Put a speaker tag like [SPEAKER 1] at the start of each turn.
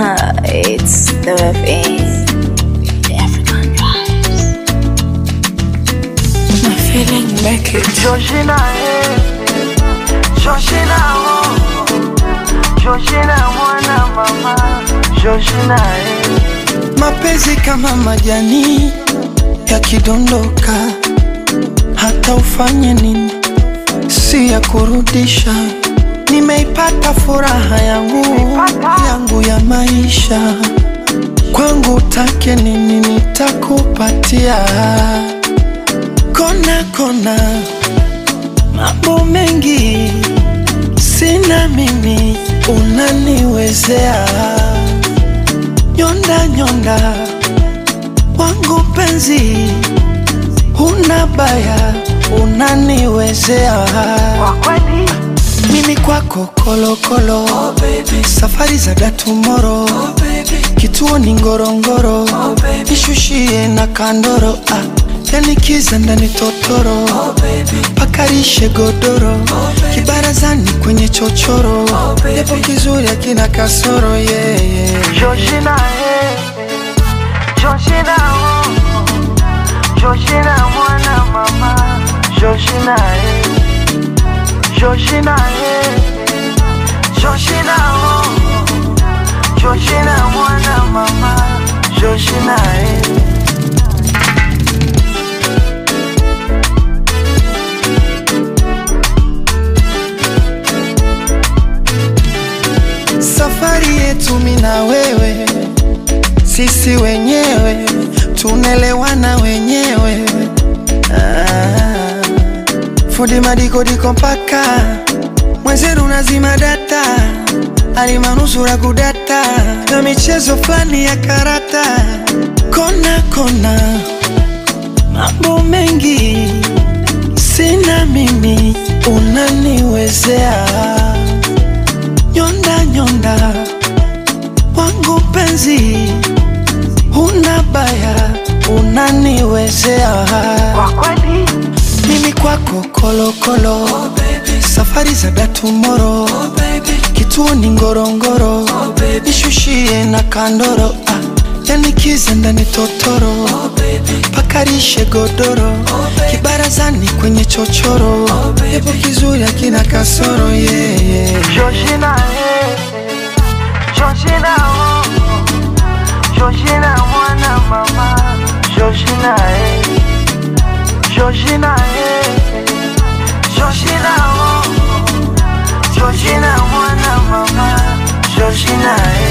[SPEAKER 1] it's the WFA. The African vibes. My feeling make it.
[SPEAKER 2] Georgina, eh. Georgina, oh. Georgina, mwana mama. Georgina, eh.
[SPEAKER 3] mapenzi kama majani yakidondoka, hata ufanye nini, si ya kurudisha. Nimeipata furaha yangu yangu ya maisha, kwangu take nini nitakupatia. Kona kona, mambo mengi sina mimi, unaniwezea nyonda nyonda wangu penzi, huna baya, unaniwezea
[SPEAKER 2] Kwa kweli,
[SPEAKER 3] mimi kwako kolokolo oh, baby. safari za datumoro oh, baby. kituo ni ngorongoro oh, baby. nishushie na kandoro ah. yani kiza ndani totoro oh, baby. pakarishe godoro oh, kibarazani kwenye chochoro oh, japo kizuri akina kasoro yeah, yeah.
[SPEAKER 2] Georgina, eh. Georgina, oh. Georgina, mwana mama. Georgina, eh. Georgina, eh. Georgina, oh. Georgina, mwana mama. Georgina, eh.
[SPEAKER 3] safari yetu mi na wewe, sisi wenyewe tunelewana wenyewe. Ah, fundi madikodiko mpaka mwenzeru nazima data alimanusura kudata na michezo fulani ya karata kona kona, mambo mengi sina mimi, unaniwezea nyonda nyonda wangu penzi, huna baya, unaniwezea
[SPEAKER 2] Kwa kweli,
[SPEAKER 3] mimi kwako kolokolo oh, safari za datumoro oh, kituo ni ngorongoro oh, nishushie na kandoro ah, yani kiza ndani totoro oh, pakarishe godoro oh, kibarazani kwenye chochoro oh, yapo kizuri akina kasoro yeah, yeah.
[SPEAKER 2] Georgina, eh. Georgina, oh. Georgina, mwana mama. Georgina, eh. Georgina, eh. Georgina, oh. Georgina, mwana mama. Georgina, eh.